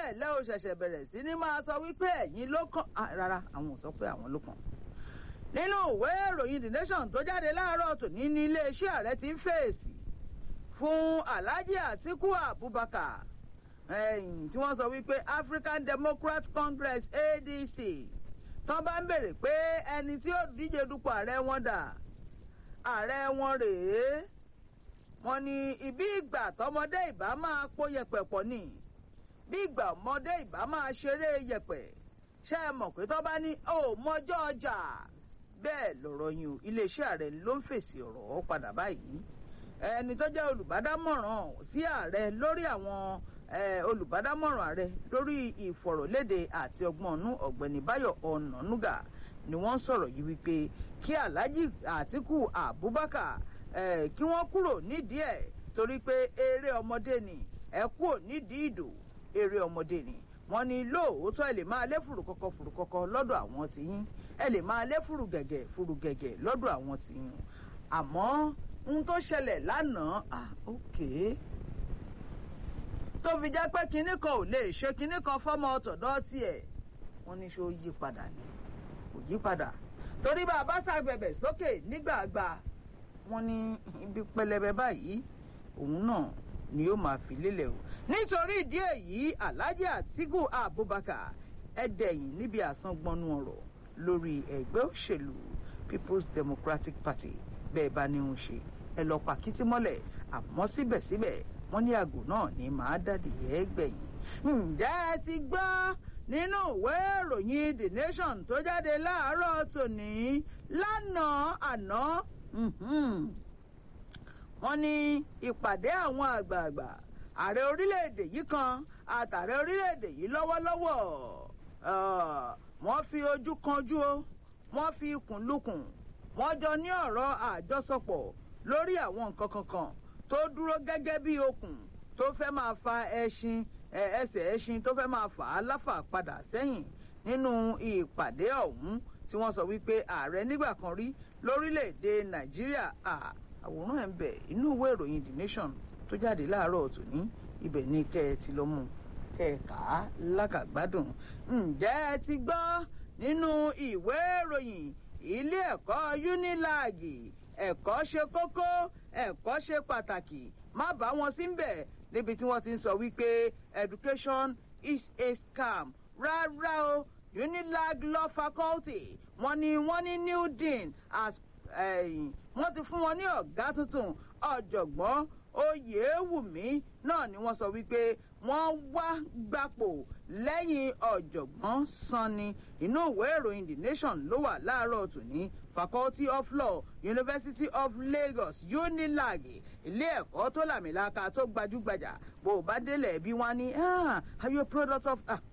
bẹ́ẹ̀ lẹ́ ò ṣẹ̀ṣẹ̀ bẹ̀rẹ̀ sí ní máa sọ wípé ẹ̀yin ló kàn rárá àwọn ò sọ pé àwọn ló kàn nínú ìwé ìròyìn the nation tó jáde láàárọ̀ tòní ní iléeṣẹ́ ààrẹ ti ń fèsì fún alhaji atiku abubakar tí wọ́n sọ wípé african democrat congress adc tó bá ń bèrè pé ẹni tí ó díje dupò ààrẹ wọn dà ààrẹ wọn rèé wọ́n ní ibi ìgbà tọmọdé ìbá máa pò yẹ̀pẹ̀ pọ̀ ni bí ìgbà ọmọdé ìbá máa ṣeré yẹ̀pẹ̀ ṣé ẹ mọ̀ pé tó bá ní ó mọjọ́ ọjà bẹ́ẹ̀ lọ̀rọ̀ yìí o iléeṣẹ́ ààrẹ ló ń fèsì ọ̀rọ̀ padà báyìí ẹni tó jẹ́ olùbádámọ̀ràn sí ààrẹ lórí àwọn olùbádámọ̀ràn ààrẹ lórí ìfọ̀rọ̀lédè àti ọgbọ́n ọ̀nù ọ̀gbẹ́ni báyọ̀ ọ̀nànúgà ni wọ́n sọ̀rọ̀ yìí wípé kí alhaji àtiku abubakar kí wọ́n kúrò nídìí ẹ̀ torí pé eré ọmọdé ni ẹ kúrò nídìí ìdò eré ọmọdé ni wọ́n ní lóòótọ́ ẹ lè máa lé fùrùkọ́kọ́ fùrùkọ́kọ́ lọ́dọ̀ àwọn tìyín ẹ lè máa lé fùrùgẹ̀gẹ̀ fùrùgẹ̀gẹ̀ lọ́dọ̀ àwọn tìyín àmọ́ ohun tó ṣẹlẹ̀ lánàá ah ok tó fi jẹ́ pé kinní kan ò lè ṣe kinní kan fọ́mọ tọ̀dọ̀ tiẹ̀ wọ́n ní ṣé ó yí padà ni kò yí padà torí bá a bá ṣàgbẹ̀bẹ̀ sókè nígbàgbà wọ́n ní ibi pẹlẹbẹ báyìí òun náà ni yóò máa fi lélẹ̀ o nítorí ìdí èyí alhaji atiku abubakar ẹdẹyìn níbi àsangbọnú ọ̀rọ̀ lórí ẹgbẹ́ òṣèlú people's democratic party bẹ́ẹ̀ bá ní ń ṣe ẹ lọ pàkítí mọ́lẹ̀ àmọ́ síbẹ̀síbẹ̀ wọ́n ní àgò náà ní màá dàdí ẹ gbẹ̀yìn. ǹjẹ́ ẹ ti gbọ́ nínú ìwé ìròyìn the nation tó jáde láàárọ̀ tòní lánàá àná wọ́n ní ìpàdé àwọn àgbààgbà ààrẹ orílẹ̀-èdè yìí kan àtàrẹ orílẹ̀-èdè yìí lọ́wọ́lọ́wọ́ wọ́n fi ojú kanjú o wọ́n fi ikùn lukùn wọ́n jọ ní ọ̀rọ̀ àjọsọpọ̀ lórí àwọn nǹkan kankan tó dúró gẹ́gẹ́ bí okùn tó fẹ́ máa fa ẹṣin ẹsẹ̀ ẹṣin tó fẹ́ máa fà á láfà padà sẹ́yìn nínú ìpàdé ọ̀hún tí wọ́n sọ wípé ààrẹ nígbà kan rí lórílẹ̀‐èdè nàìjíríà àwòrán ẹ̀ ń bẹ inú ìwé ìròyìn the nation tó jáde láàárọ̀ tòní ibẹ̀ ní kẹ́ ẹ ti lọ mú kẹ́ ẹ kà á lákàgbádùn ǹjẹ́ ẹ ti gbọ́ nínú ìwé ìròyìn ilé ẹ̀kọ́ unilag ẹ̀kọ́ ṣe kókó ẹ̀kọ́ ṣe pàtàkì má bá wọn sí bẹ̀ níbi tí wọ́n ti ń sọ wípé education is a scam rárá o unilag law faculty wọ́n ní wọ́n ní new dean as wọ́n ti fún wọn ní ọ̀gá tuntun ọ̀jọ̀gbọ́n oyèwùmí náà ni wọ́n sọ wípé wọ́n wá gbapò lẹ́yìn ọ̀jọ̀gbọ́n sanni inú ìwé ìròyìn the nation ló wà láàárọ̀ tòní faculty of law university of lagos unilag ilé ẹ̀kọ́ tó làmìlaka tó gbajúgbajà bó o bá délẹ̀ bí wọ́n ní are you a product of. àwọn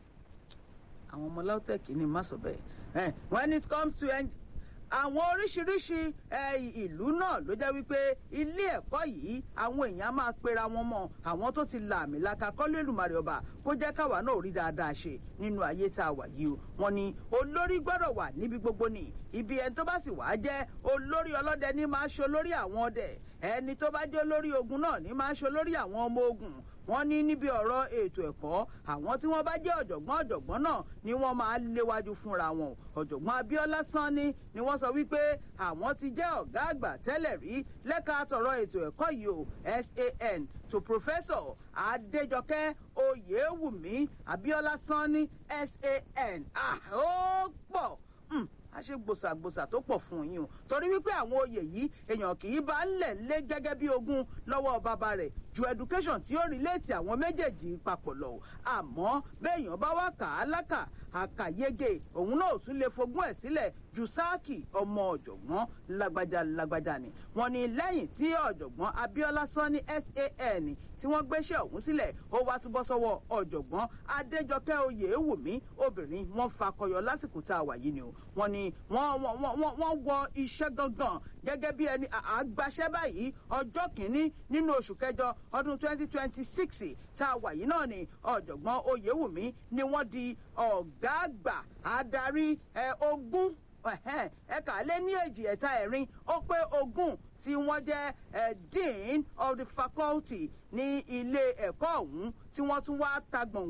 ọmọ lautech ni má sọ bẹ́ẹ̀ when it comes to àwọn oríṣiríṣi ìlú náà ló jẹ́ wípé ilé ẹ̀kọ́ yìí àwọn èèyàn máa pera wọn mọ́ àwọn tó ti là mí laka kọ́lẹ́lùmarè ọba kó jẹ́ káwa náà rí dáadáa ṣe nínú ayé tá a wà yìí o wọn ni olórí gbọ́dọ̀ wà níbi gbogbo ni ibi ẹni tó bá sì wàá jẹ́ olórí ọlọ́dẹ ní máa ṣe olórí àwọn ọdẹ ẹni tó bá jẹ́ olórí ogun náà ní máa ṣe olórí àwọn ọmọ ogun wọ́n ní níbi ọ̀rọ̀ ètò ẹ̀kọ́ àwọn tí wọ́n bá jẹ́ ọ̀jọ̀gbọ́n ọ̀jọ̀gbọ́n náà ni wọ́n máa léwájú fúnra wọn ọ̀jọ̀gbọ́n abiola sanni ni wọ́n sọ wípé àwọn ti jẹ́ ọ̀gá àgbà tẹ́lẹ̀ rí lẹ́ka tọ̀rọ̀ ètò ẹ̀kọ́ yìí o san to professor adéjọkẹ́ oyèwùmí abiola sanni san ó pọ̀ a ṣe gbòsàgbòsà tó pọ̀ fún yín o torí wípé àwọn oyè yìí èèyàn kì í bá ń lẹ̀ lé gẹ́gẹ́ bí ogún lọ́wọ́ bàbá rẹ̀ ju education tí ó relate àwọn méjèèjì papọ̀ lọ àmọ́ béèyàn bá wá kà á lákà àkàyege òun náà tún lè fogún ẹ̀ sílẹ̀ ju sáàkì ọmọ ọ̀jọ̀gbọ́n lágbájá lágbájá ni wọ́n ní lẹ́yìn tí ọ̀jọ̀gbọ́n abiola sanni san tí wọ́n gbéṣẹ́ ọ̀hún sílẹ̀ ó wá túbọ̀ sọ́wọ́ ọ̀jọ̀gbọ́n adéjọkẹ́ oyèwùmí obìnrin wọn fakọyọ lásìkò tá a wà yìí ni o wọ́n ní wọ́n wọ iṣẹ́ gangan gẹ́gẹ́ bí ẹni àgbàṣẹ́ báyìí ọjọ́ kìíní nínú oṣù kẹjọ ọdún twenty twenty six tá a wà yìí náà ni ọ̀jọ̀gbọ́n oyèwùmí ni wọ́n di ọ̀gá àgbà adarí ogún ẹ̀ka lé ní èjì ẹ̀ta ẹ̀rin ó pé ogún tí wọ́n jẹ́ dean of the faculty ní ilé ẹ̀kọ́ ọ̀hún tí wọ́n tún wá tagbọ̀n